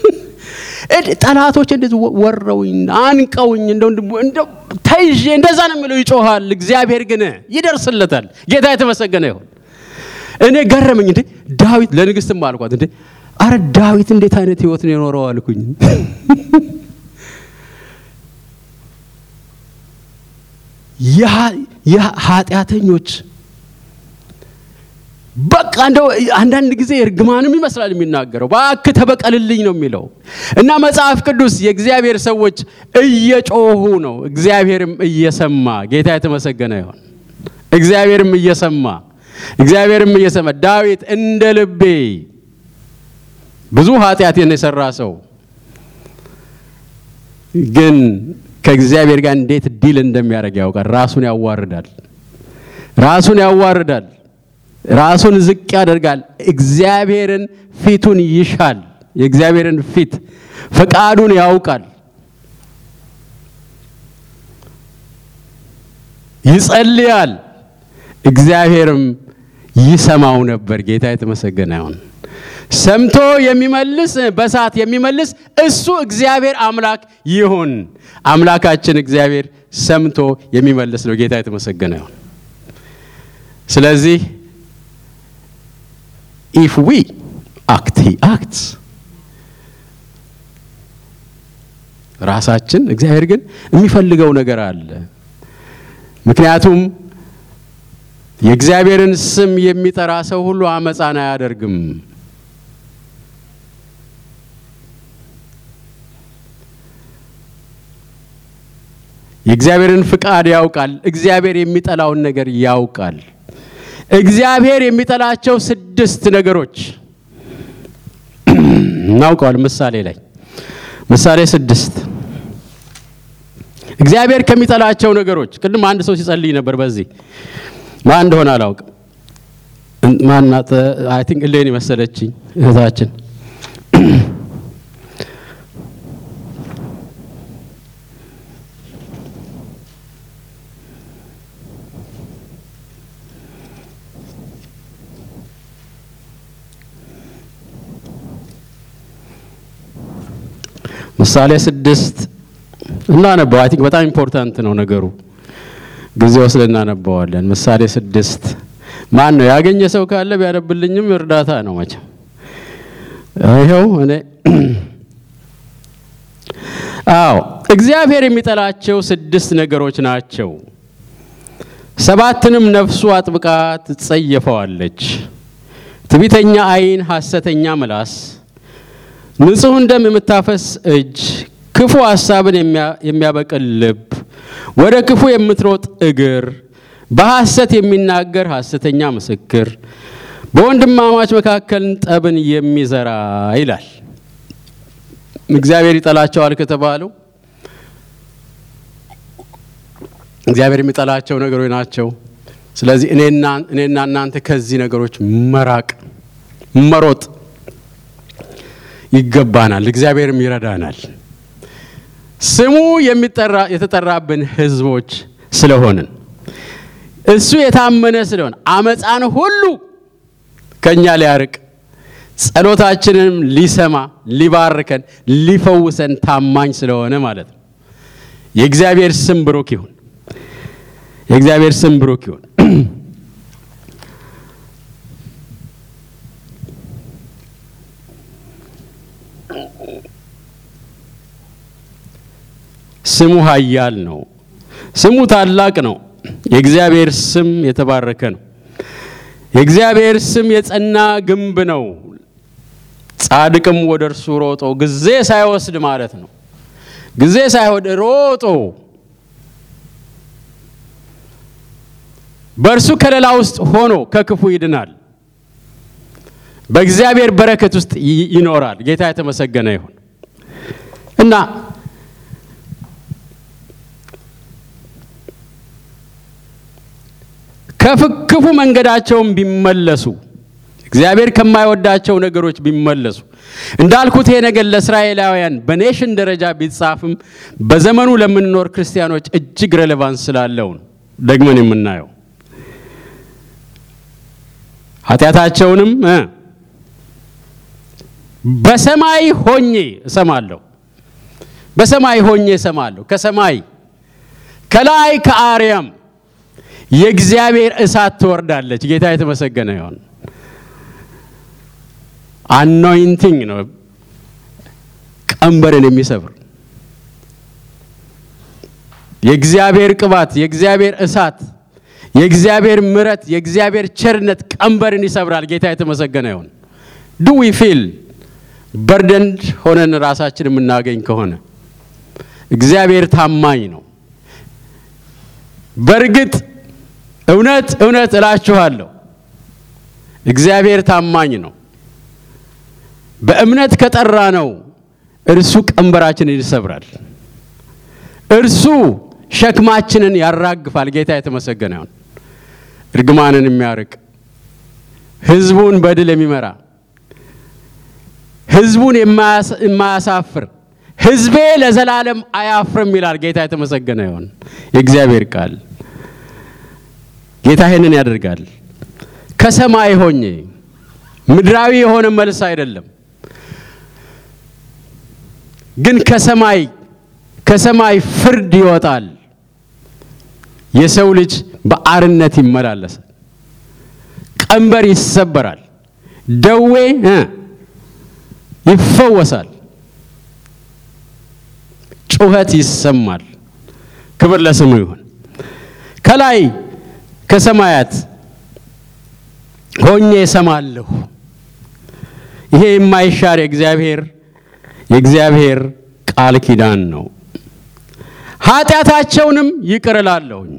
Speaker 1: ጠላቶች እንደዚህ ወረውኝ አንቀውኝ እንደው ተይዤ እንደዛ ነው የሚለው ይጮሃል። እግዚአብሔር ግን ይደርስለታል። ጌታ የተመሰገነ ይሁን። እኔ ገረመኝ። እንዴ ዳዊት ለንግስትም አልኳት፣ እንዴ አረ ዳዊት እንዴት አይነት ህይወት ነው የኖረው አልኩኝ። የኃጢአተኞች በቃ እንደው አንዳንድ ጊዜ እርግማንም ይመስላል የሚናገረው። እባክህ ተበቀልልኝ ነው የሚለው እና መጽሐፍ ቅዱስ የእግዚአብሔር ሰዎች እየጮሁ ነው፣ እግዚአብሔርም እየሰማ ጌታ የተመሰገነ ይሆን። እግዚአብሔርም እየሰማ እግዚአብሔርም እየሰማ ዳዊት እንደ ልቤ ብዙ ኃጢአትን የሰራ ሰው ግን ከእግዚአብሔር ጋር እንዴት ዲል እንደሚያደርግ ያውቃል። ራሱን ያዋርዳል፣ ራሱን ያዋርዳል፣ ራሱን ዝቅ ያደርጋል። እግዚአብሔርን ፊቱን ይሻል። የእግዚአብሔርን ፊት ፈቃዱን ያውቃል፣ ይጸልያል። እግዚአብሔርም ይሰማው ነበር። ጌታ የተመሰገነ ይሁን። ሰምቶ የሚመልስ በሰዓት የሚመልስ እሱ እግዚአብሔር አምላክ ይሁን። አምላካችን እግዚአብሔር ሰምቶ የሚመልስ ነው። ጌታ የተመሰገነ ይሁን። ስለዚህ ኢፍ ዊ አክት ሂ አክትስ ራሳችን እግዚአብሔር ግን የሚፈልገው ነገር አለ። ምክንያቱም የእግዚአብሔርን ስም የሚጠራ ሰው ሁሉ አመፃን አያደርግም። የእግዚአብሔርን ፍቃድ ያውቃል። እግዚአብሔር የሚጠላውን ነገር ያውቃል። እግዚአብሔር የሚጠላቸው ስድስት ነገሮች እናውቀዋል። ምሳሌ ላይ ምሳሌ ስድስት እግዚአብሔር ከሚጠላቸው ነገሮች ቅድም አንድ ሰው ሲጸልይ ነበር። በዚህ ማን እንደሆነ አላውቅም። ማናት? አይ ቲንክ እሌን መሰለችኝ እህታችን ምሳሌ ስድስት እናነበው። አይ ቲንክ በጣም ኢምፖርታንት ነው ነገሩ። ጊዜ ወስደን እናነበዋለን። ምሳሌ ስድስት ማን ነው ያገኘ ሰው ካለ ቢያነብልኝም እርዳታ ነው መቼም። ይኸው እኔ አዎ፣ እግዚአብሔር የሚጠላቸው ስድስት ነገሮች ናቸው። ሰባትንም ነፍሱ አጥብቃ ትጸየፈዋለች። ትዕቢተኛ ዓይን፣ ሐሰተኛ ምላስ ንጹሕን ደም የምታፈስ እጅ፣ ክፉ ሐሳብን የሚያበቅል ልብ፣ ወደ ክፉ የምትሮጥ እግር፣ በሐሰት የሚናገር ሐሰተኛ ምስክር፣ በወንድማማች መካከል ጠብን የሚዘራ ይላል። እግዚአብሔር ይጠላቸዋል ከተባሉ እግዚአብሔር የሚጠላቸው ነገሮች ናቸው። ስለዚህ እኔና እናንተ ከዚህ ነገሮች መራቅ መሮጥ ይገባናል። እግዚአብሔርም ይረዳናል። ስሙ የሚጠራ የተጠራብን ሕዝቦች ስለሆንን እሱ የታመነ ስለሆነ አመፃን ሁሉ ከእኛ ሊያርቅ ጸሎታችንንም ሊሰማ ሊባርከን ሊፈውሰን ታማኝ ስለሆነ ማለት ነው። የእግዚአብሔር ስም ብሩክ ይሁን። የእግዚአብሔር ስም ብሩክ ይሁን። ስሙ ኃያል ነው። ስሙ ታላቅ ነው። የእግዚአብሔር ስም የተባረከ ነው። የእግዚአብሔር ስም የጸና ግንብ ነው። ጻድቅም ወደ እርሱ ሮጦ ጊዜ ሳይወስድ ማለት ነው። ጊዜ ሳይወድ ሮጦ በእርሱ ከለላ ውስጥ ሆኖ ከክፉ ይድናል። በእግዚአብሔር በረከት ውስጥ ይኖራል። ጌታ የተመሰገነ ይሁን እና ከክፉ መንገዳቸውም ቢመለሱ እግዚአብሔር ከማይወዳቸው ነገሮች ቢመለሱ እንዳልኩት ይሄ ነገር ለእስራኤላውያን በኔሽን ደረጃ ቢጻፍም በዘመኑ ለምንኖር ክርስቲያኖች እጅግ ሬሌቫንስ ስላለው ነው ደግመን የምናየው። ኃጢአታቸውንም በሰማይ ሆኜ እሰማለሁ፣ በሰማይ ሆኜ እሰማለሁ። ከሰማይ ከላይ ከአርያም የእግዚአብሔር እሳት ትወርዳለች። ጌታ የተመሰገነ ይሁን። አኖይንቲንግ ነው፣ ቀንበርን የሚሰብር የእግዚአብሔር ቅባት፣ የእግዚአብሔር እሳት፣ የእግዚአብሔር ምረት፣ የእግዚአብሔር ቸርነት ቀንበርን ይሰብራል። ጌታ የተመሰገነ ይሁን። ዱ ዊ ፊል በርደንድ ሆነን ራሳችን የምናገኝ ከሆነ እግዚአብሔር ታማኝ ነው። በእርግጥ እውነት እውነት እላችኋለሁ እግዚአብሔር ታማኝ ነው። በእምነት ከጠራ ነው እርሱ ቀንበራችንን ይሰብራል። እርሱ ሸክማችንን ያራግፋል። ጌታ የተመሰገነ ይሁን። እርግማንን የሚያርቅ ሕዝቡን በድል የሚመራ ሕዝቡን የማያሳፍር ሕዝቤ ለዘላለም አያፍርም ይላል። ጌታ የተመሰገነ ይሁን። የእግዚአብሔር ቃል ጌታ ይህንን ያደርጋል። ከሰማይ ሆኜ ምድራዊ የሆነ መልስ አይደለም፣ ግን ከሰማይ ከሰማይ ፍርድ ይወጣል። የሰው ልጅ በአርነት ይመላለሳል። ቀንበር ይሰበራል። ደዌ ይፈወሳል። ጩኸት ይሰማል። ክብር ለስሙ ይሁን። ከላይ ከሰማያት ሆኜ እሰማለሁ። ይሄ የማይሻር የእግዚአብሔር የእግዚአብሔር ቃል ኪዳን ነው። ኃጢአታቸውንም ይቅር እላለሁኝ።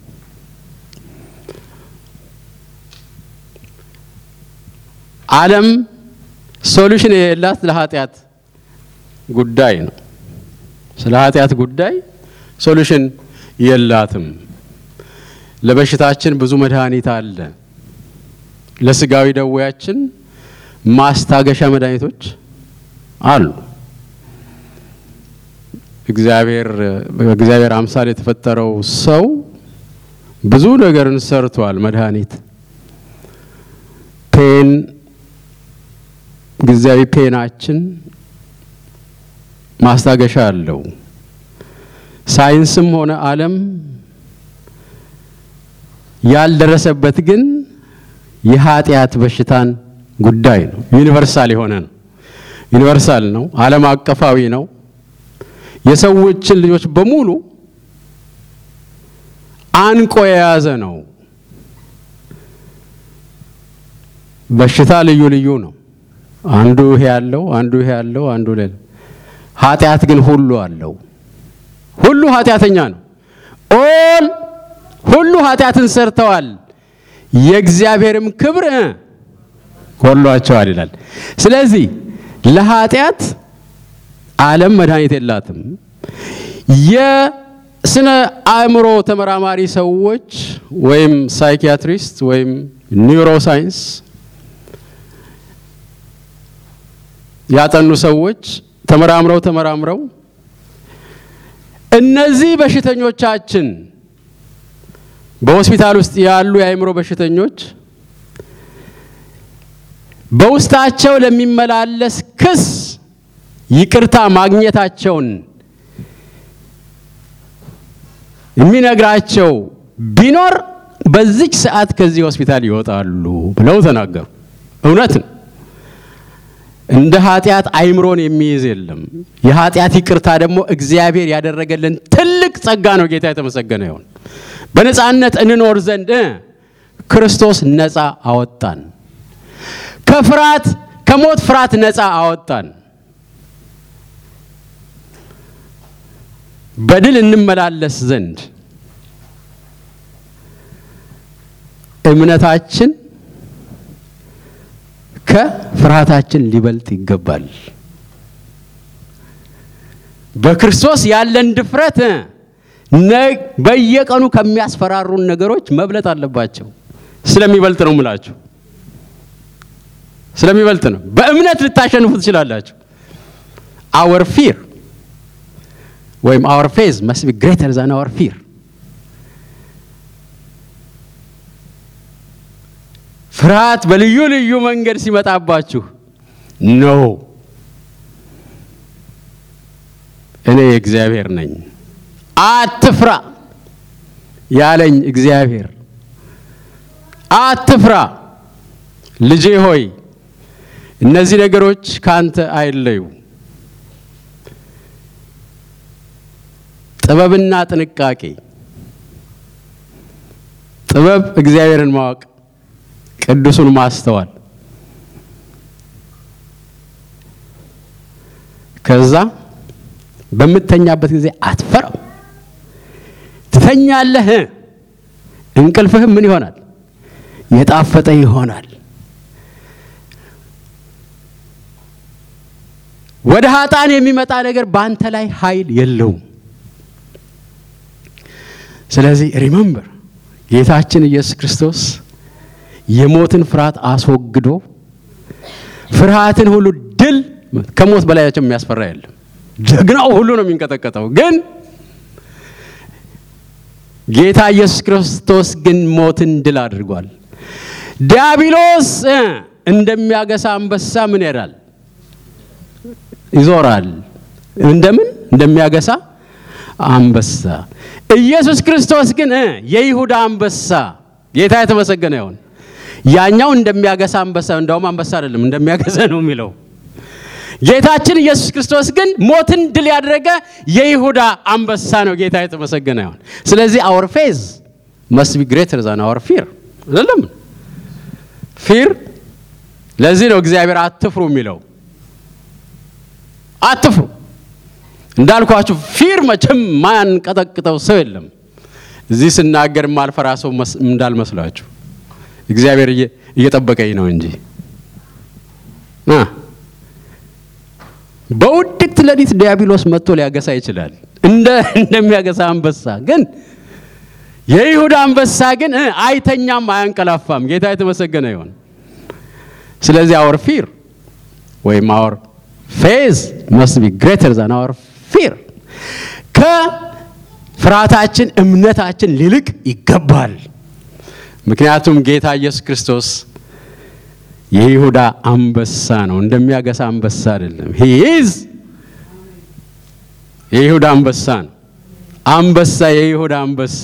Speaker 1: ዓለም ሶሉሽን የሌላት ለኃጢአት ጉዳይ ነው። ስለ ኃጢአት ጉዳይ ሶሉሽን የላትም። ለበሽታችን ብዙ መድኃኒት አለ። ለስጋዊ ደዌያችን ማስታገሻ መድኃኒቶች አሉ። እግዚአብሔር በእግዚአብሔር አምሳል የተፈጠረው ሰው ብዙ ነገርን ሰርቷል። መድኃኒት ፔን ጊዜያዊ ፔናችን ማስታገሻ አለው። ሳይንስም ሆነ ዓለም ያልደረሰበት ግን የኃጢአት በሽታን ጉዳይ ነው። ዩኒቨርሳል የሆነ ነው። ዩኒቨርሳል ነው። ዓለም አቀፋዊ ነው። የሰዎችን ልጆች በሙሉ አንቆ የያዘ ነው። በሽታ ልዩ ልዩ ነው። አንዱ ይሄ ያለው፣ አንዱ ይሄ ያለው፣ አንዱ ሌላ። ኃጢአት ግን ሁሉ አለው። ሁሉ ኃጢአተኛ ነው። ኦል ሁሉ ኃጢአትን ሰርተዋል፣ የእግዚአብሔርም ክብር ጎድሏቸዋል ይላል። ስለዚህ ለኃጢአት ዓለም መድኃኒት የላትም። የስነ አእምሮ ተመራማሪ ሰዎች ወይም ሳይኪያትሪስት ወይም ኒውሮሳይንስ ያጠኑ ሰዎች ተመራምረው ተመራምረው እነዚህ በሽተኞቻችን በሆስፒታል ውስጥ ያሉ የአእምሮ በሽተኞች በውስጣቸው ለሚመላለስ ክስ ይቅርታ ማግኘታቸውን የሚነግራቸው ቢኖር በዚች ሰዓት ከዚህ ሆስፒታል ይወጣሉ ብለው ተናገሩ። እውነት ነው። እንደ ኃጢአት አይምሮን የሚይዝ የለም። የኃጢአት ይቅርታ ደግሞ እግዚአብሔር ያደረገልን ትልቅ ጸጋ ነው። ጌታ የተመሰገነ ይሁን። በነፃነት እንኖር ዘንድ ክርስቶስ ነፃ አወጣን። ከፍርሃት ከሞት ፍርሃት ነፃ አወጣን። በድል እንመላለስ ዘንድ እምነታችን ከፍርሃታችን ሊበልጥ ይገባል። በክርስቶስ ያለን ድፍረት በየቀኑ ከሚያስፈራሩን ነገሮች መብለጥ አለባቸው። ስለሚበልጥ ነው ምላችሁ፣ ስለሚበልጥ ነው። በእምነት ልታሸንፉ ትችላላችሁ። አወር ፊር ወይም አወር ፌዝ መስት ቢ ግሬተር ዛን አወር ፊር ፍርሃት በልዩ ልዩ መንገድ ሲመጣባችሁ ኖ እኔ እግዚአብሔር ነኝ፣ አትፍራ ያለኝ እግዚአብሔር፣ አትፍራ ልጄ ሆይ እነዚህ ነገሮች ካንተ አይለዩ። ጥበብና ጥንቃቄ፣ ጥበብ እግዚአብሔርን ማወቅ ቅዱሱን ማስተዋል ከዛ በምተኛበት ጊዜ አትፈራው። ትተኛለህ፣ እንቅልፍህም ምን ይሆናል? የጣፈጠ ይሆናል። ወደ ሀጣን የሚመጣ ነገር በአንተ ላይ ኃይል የለውም። ስለዚህ ሪመምበር ጌታችን ኢየሱስ ክርስቶስ የሞትን ፍርሃት አስወግዶ ፍርሃትን ሁሉ ድል ከሞት በላያቸው የሚያስፈራ የለም። ጀግናው ሁሉ ነው የሚንቀጠቀጠው። ግን ጌታ ኢየሱስ ክርስቶስ ግን ሞትን ድል አድርጓል። ዲያብሎስ እንደሚያገሳ አንበሳ ምን ይሄዳል? ይዞራል። እንደምን እንደሚያገሳ አንበሳ። ኢየሱስ ክርስቶስ ግን የይሁዳ አንበሳ ጌታ የተመሰገነ ይሁን። ያኛው እንደሚያገሳ አንበሳ፣ እንዳውም አንበሳ አይደለም እንደሚያገሳ ነው የሚለው። ጌታችን ኢየሱስ ክርስቶስ ግን ሞትን ድል ያደረገ የይሁዳ አንበሳ ነው። ጌታ የተመሰገነ ይሁን። ስለዚህ አወር ፌዝ መስት ቢ ግሬተር ዛን አወር ፊር አይደለም። ፊር ለዚህ ነው እግዚአብሔር አትፍሩ የሚለው። አትፍሩ እንዳልኳችሁ ፊር መቼም ማያንቀጠቅጠው ሰው የለም። እዚህ ስናገር ማልፈራ ሰው እንዳልመስላችሁ እግዚአብሔር እየጠበቀኝ ነው እንጂ በውድቅት ሌሊት ዲያብሎስ መጥቶ ሊያገሳ ይችላል፣ እንደ እንደሚያገሳ አንበሳ። ግን የይሁዳ አንበሳ ግን አይተኛም፣ አያንቀላፋም። ጌታ የተመሰገነ ይሆን። ስለዚህ አወር ፊር ወይም አወር ፌዝ መስት ቢ ግሬተር ዛን አወር ፊር ከፍርሃታችን እምነታችን ሊልቅ ይገባል። ምክንያቱም ጌታ ኢየሱስ ክርስቶስ የይሁዳ አንበሳ ነው፣ እንደሚያገሳ አንበሳ አይደለም። ሂዝ የይሁዳ አንበሳ ነው። አንበሳ የይሁዳ አንበሳ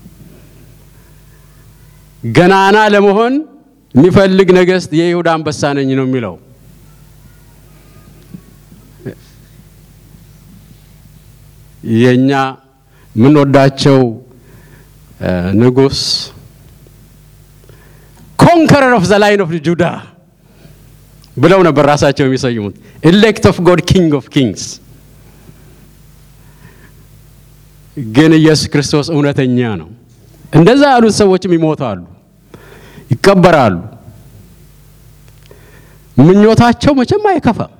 Speaker 1: ገናና ለመሆን የሚፈልግ ነገስት የይሁዳ አንበሳ ነኝ ነው የሚለው። የኛ የምንወዳቸው ንጉስ ኮንከረር ኦፍ ዘ ላይን ኦፍ ጁዳ ብለው ነበር ራሳቸው የሚሰይሙት። ኤሌክት ኦፍ ጎድ ኪንግ ኦፍ ኪንግስ። ግን ኢየሱስ ክርስቶስ እውነተኛ ነው። እንደዛ ያሉት ሰዎችም ይሞታሉ፣ ይቀበራሉ። ምኞታቸው መቼም አይከፋም።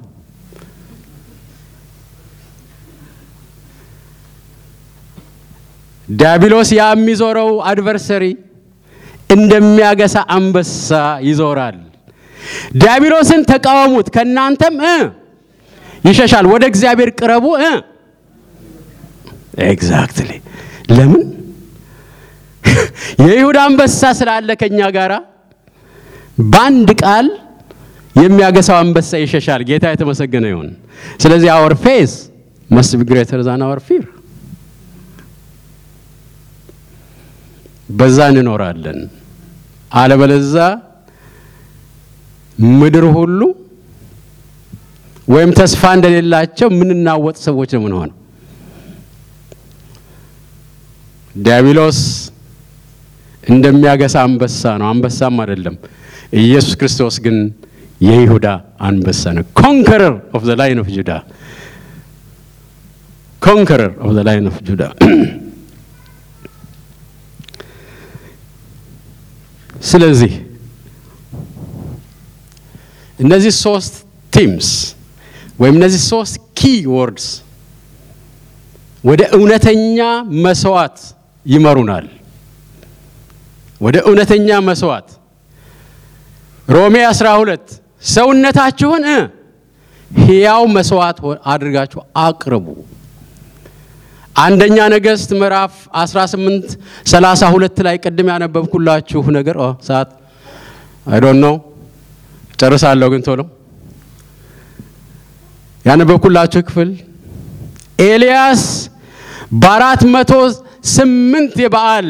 Speaker 1: ዲያብሎስ ያ የሚዞረው አድቨርሰሪ እንደሚያገሳ አንበሳ ይዞራል። ዲያብሎስን ተቃወሙት፣ ከእናንተም ይሸሻል። ወደ እግዚአብሔር ቅረቡ። ኤግዛክትሊ። ለምን የይሁዳ አንበሳ ስላለ ከኛ ጋራ በአንድ ቃል የሚያገሳው አንበሳ ይሸሻል። ጌታ የተመሰገነ ይሁን። ስለዚህ አወር ፌዝ መስት ቢ ግሬተር ዛን አወር ፊር። በዛ እንኖራለን። አለበለዛ ምድር ሁሉ ወይም ተስፋ እንደሌላቸው የምንናወጥ ሰዎች ነው የምንሆነው። ዲያብሎስ እንደሚያገሳ አንበሳ ነው። አንበሳም አይደለም። ኢየሱስ ክርስቶስ ግን የይሁዳ አንበሳ ነው። ኮንከረር ኦፍ ዘ ላይን ኦፍ ጁዳ ኮንከረር ኦፍ ዘ ላይን ኦፍ ጁዳ። ስለዚህ እነዚህ ሶስት ቲምስ ወይም እነዚህ ሶስት ኪ ወርድስ ወደ እውነተኛ መስዋዕት ይመሩናል። ወደ እውነተኛ መስዋዕት ሮሜ 12 ሰውነታችሁን እ ሕያው መስዋዕት አድርጋችሁ አቅርቡ። አንደኛ ነገሥት ምዕራፍ 18 32 ላይ ቅድም ያነበብኩላችሁ ነገር ኦ ሰዓት አይ ዶንት ኖ ጨርሳለሁ፣ ግን ቶሎ ያነበብኩላችሁ ክፍል ኤልያስ በአራት መቶ ስምንት የበዓል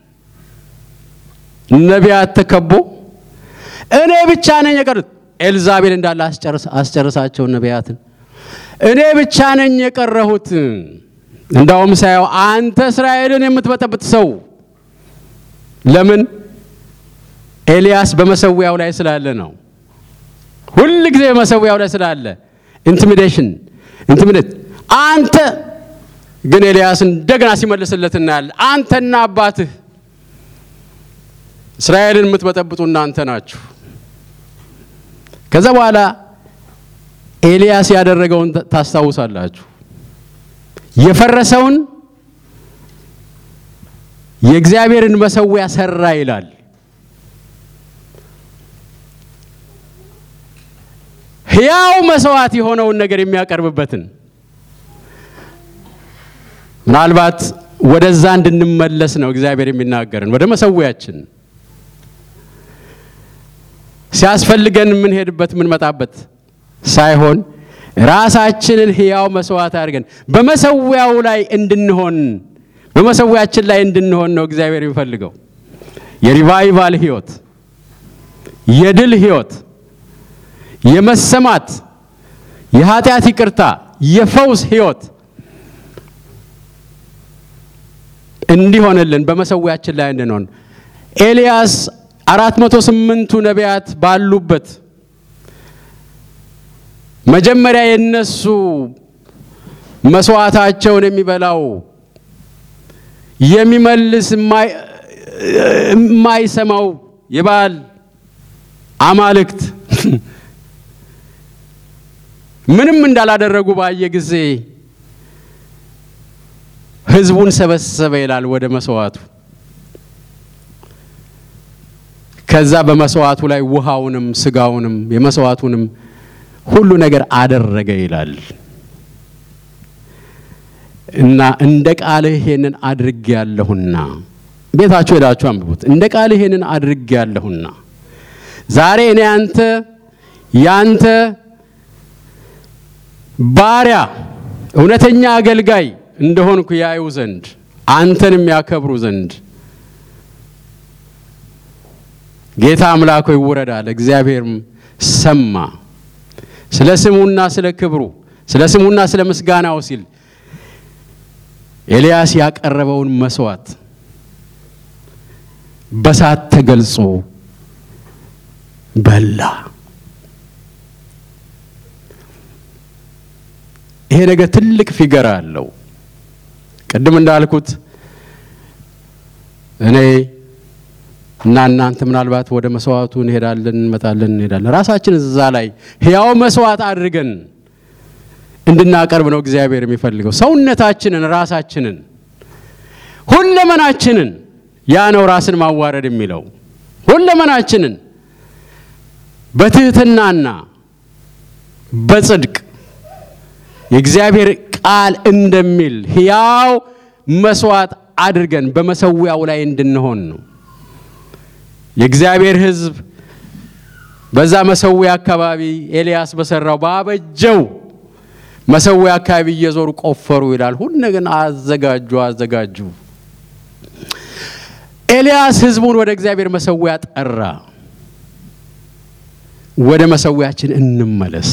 Speaker 1: ነቢያት ተከቦ እኔ ብቻ ነኝ የቀሩት። ኤልዛቤል እንዳለ አስጨርሳቸው ነቢያትን እኔ ብቻ ነኝ የቀረሁት። እንዳውም ሳየው አንተ እስራኤልን የምትበጠብጥ ሰው ለምን? ኤልያስ በመሰዊያው ላይ ስላለ ነው። ሁል ጊዜ በመሰዊያው ላይ ስላለ ኢንቲሚዴሽን ኢንቲሚዴት አንተ ግን ኤልያስ እንደገና ሲመልስለት እናያለን። አንተና አባትህ እስራኤልን የምትበጠብጡ እናንተ ናችሁ። ከዛ በኋላ ኤልያስ ያደረገውን ታስታውሳላችሁ። የፈረሰውን የእግዚአብሔርን መሰዊያ ሰራ ይላል። ሕያው መስዋዕት የሆነውን ነገር የሚያቀርብበትን ምናልባት ወደዛ እንድንመለስ ነው እግዚአብሔር የሚናገርን ወደ መሰዊያችን ሲያስፈልገን የምንሄድበት የምንመጣበት ሳይሆን ራሳችንን ሕያው መስዋዕት አድርገን በመሰዊያው ላይ እንድንሆን በመሰዊያችን ላይ እንድንሆን ነው እግዚአብሔር የሚፈልገው። የሪቫይቫል ሕይወት፣ የድል ሕይወት፣ የመሰማት፣ የኃጢአት ይቅርታ፣ የፈውስ ሕይወት እንዲሆንልን በመሰዊያችን ላይ እንድንሆን ኤልያስ አራት መቶ ስምንቱ ነቢያት ባሉበት መጀመሪያ የነሱ መስዋዕታቸውን የሚበላው የሚመልስ የማይሰማው የበዓል አማልክት ምንም እንዳላደረጉ ባየ ጊዜ ሕዝቡን ሰበሰበ ይላል ወደ መስዋዕቱ። ከዛ በመስዋዕቱ ላይ ውሃውንም ስጋውንም የመስዋዕቱንም ሁሉ ነገር አደረገ ይላል እና እንደ ቃልህ ይሄንን አድርጌ ያለሁና ቤታችሁ ሄዳችሁ አንብቡት። እንደ ቃልህ ይሄንን አድርጌ ያለሁና ዛሬ እኔ አንተ ያንተ ባሪያ እውነተኛ አገልጋይ እንደሆንኩ ያዩ ዘንድ አንተን የሚያከብሩ ዘንድ ጌታ አምላክ ሆይ ውረድ አለ። እግዚአብሔርም ሰማ። ስለ ስሙና ስለ ክብሩ ስለ ስሙና ስለ ምስጋናው ሲል ኤልያስ ያቀረበውን መስዋዕት በሳት ተገልጾ በላ። ይሄ ነገር ትልቅ ፊገር አለው። ቅድም እንዳልኩት እኔ እና እናንተ ምናልባት ወደ መስዋዕቱ እንሄዳለን፣ እንመጣለን፣ እንሄዳለን። ራሳችን እዛ ላይ ሕያው መስዋዕት አድርገን እንድናቀርብ ነው እግዚአብሔር የሚፈልገው። ሰውነታችንን፣ ራሳችንን፣ ሁለመናችንን ያ ነው ራስን ማዋረድ የሚለው ሁለመናችንን በትህትናና በጽድቅ የእግዚአብሔር ቃል እንደሚል ሕያው መስዋዕት አድርገን በመሰዊያው ላይ እንድንሆን ነው። የእግዚአብሔር ሕዝብ በዛ መሰዊያ አካባቢ ኤልያስ በሰራው ባበጀው መሰዊያ አካባቢ እየዞሩ ቆፈሩ ይላል። ሁሉ ግን አዘጋጁ አዘጋጁ። ኤልያስ ሕዝቡን ወደ እግዚአብሔር መሰዊያ ጠራ። ወደ መሰዊያችን እንመለስ።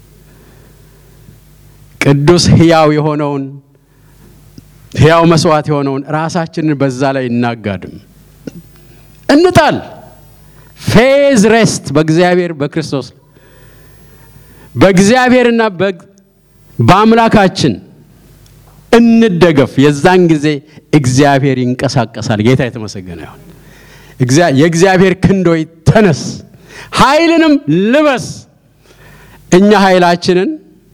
Speaker 1: ቅዱስ ሕያው የሆነውን ሕያው መስዋዕት የሆነውን ራሳችንን በዛ ላይ እናጋድም፣ እንጣል። ፌዝ ሬስት በእግዚአብሔር በክርስቶስ በእግዚአብሔርና በአምላካችን እንደገፍ። የዛን ጊዜ እግዚአብሔር ይንቀሳቀሳል። ጌታ የተመሰገነ ይሁን። የእግዚአብሔር ክንዶይ ተነስ፣ ኃይልንም ልበስ። እኛ ኃይላችንን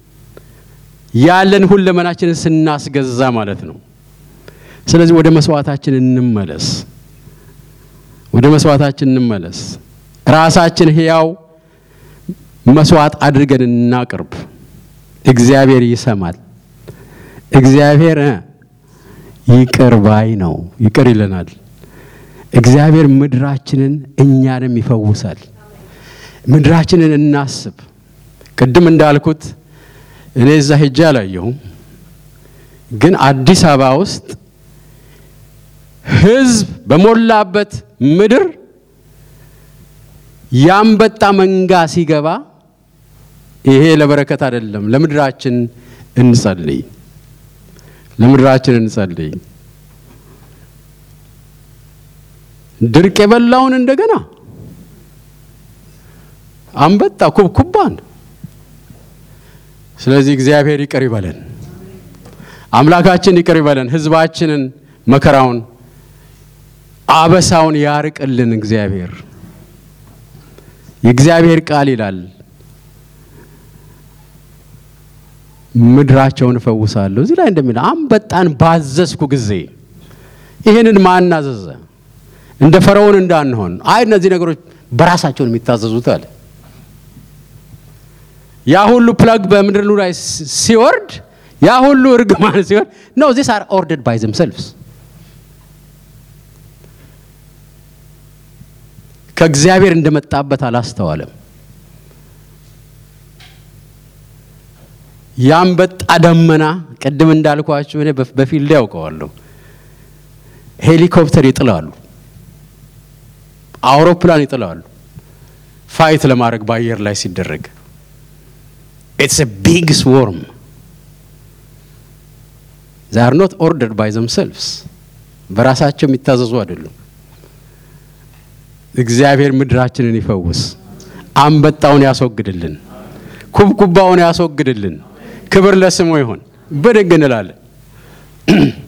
Speaker 1: ያለን ሁለመናችንን ስናስገዛ ማለት ነው። ስለዚህ ወደ መስዋዕታችን እንመለስ፣ ወደ መስዋዕታችን እንመለስ። ራሳችን ሕያው መስዋዕት አድርገን እናቅርብ። እግዚአብሔር ይሰማል። እግዚአብሔር ይቅር ባይ ነው፣ ይቅር ይለናል። እግዚአብሔር ምድራችንን እኛንም ይፈውሳል። ምድራችንን እናስብ። ቅድም እንዳልኩት እኔ እዛ ሄጄ አላየሁም፣ ግን አዲስ አበባ ውስጥ ሕዝብ በሞላበት ምድር የአንበጣ መንጋ ሲገባ ይሄ ለበረከት አይደለም። ለምድራችን እንጸልይ፣ ለምድራችን እንጸልይ። ድርቅ የበላውን እንደገና አንበጣ ኩብኩባን። ስለዚህ እግዚአብሔር ይቅር ይበለን፣ አምላካችን ይቅር ይበለን። ሕዝባችንን መከራውን አበሳውን ያርቅልን እግዚአብሔር። የእግዚአብሔር ቃል ይላል ምድራቸውን እፈውሳለሁ። እዚህ ላይ እንደሚል አንበጣን ባዘዝኩ ጊዜ ይህንን ማን አዘዘ? እንደ ፈርዖን እንዳንሆን። አይ እነዚህ ነገሮች በራሳቸውን የሚታዘዙት አለ። ያ ሁሉ ፕለግ በምድር ላይ ሲወርድ፣ ያ ሁሉ እርግማን ሲወርድ ነው ዚስ አር ኦርደርድ ባይ ዘምሰልቭስ ከእግዚአብሔር እንደመጣበት አላስተዋለም። የአንበጣ ደመና ቅድም እንዳልኳችሁ እኔ በፊልድ ያውቀዋለሁ። ሄሊኮፕተር ይጥላሉ፣ አውሮፕላን ይጥላሉ፣ ፋይት ለማድረግ በአየር ላይ ሲደረግ ኢትስ ቢግ ስዎርም ዛር ኖት ኦርደርድ ባይ ዘምሰልቭስ በራሳቸው የሚታዘዙ አይደሉም። እግዚአብሔር ምድራችንን ይፈውስ፣ አንበጣውን ያስወግድልን፣ ኩብኩባውን ያስወግድልን። ክብር ለስሙ ይሁን። ብድግ እንላለን።